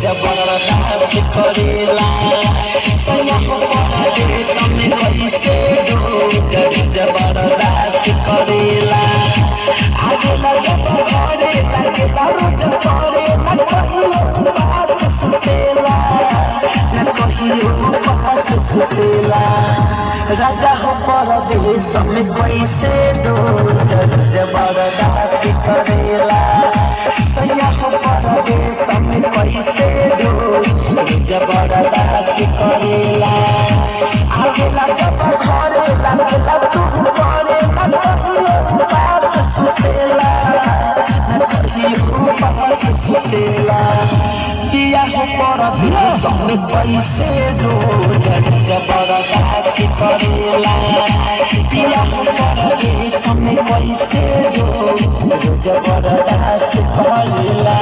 जबरदस्त करेला सैया हो परदेश में कैसे रोज जबरदस्त करेला आगेला जब घरे लागेला रोज करे न कहियो उपास सुतेला न कहियो उपास सुतेला राजा हो परदेश में कैसे रोज जबरदस्त करेला सैया हो परदेश में कैसे रोज जबरदस्त करेला आगेला जब घरे लागेला तू करे न कहियो उपास सुतेला न कहियो उपास सुतेला पिया हो परदेश में कैसे रोज जबरदस्त करेला पिया हो परदेश में कैसे रोज जबरदस्त करेला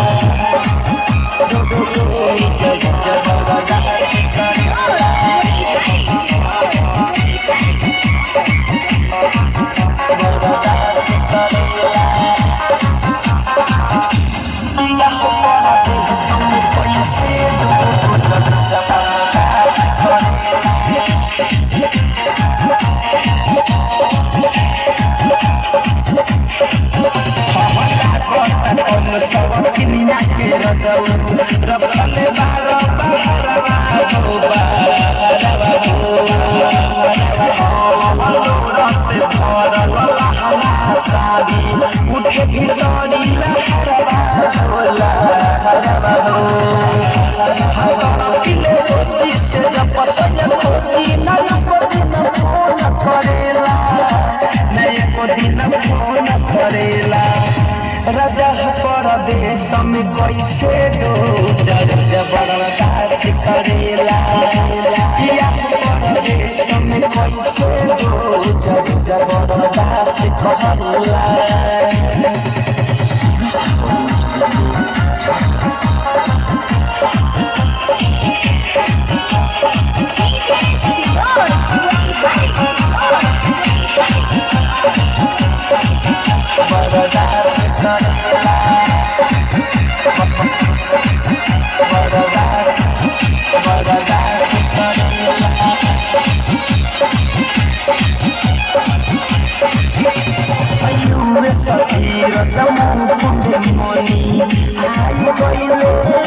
जबरदस्त पिया हो परदेश में कैसे रोज जबरदस्त करेला उठे भितरी पिले रोटी से जब पसंद खोजी ना को दिन फोन करेला नए को दिन फोन करेला राजा परदेश में कैसे रोज जबरदस्त करेला किया परदेश में कैसे रोज जबरदस्त करेला बर्दाश्त करेला बर्दाश्त बर्दाश्त करेला अयुवे सखीर जमू कुंडे मोनी आई गइले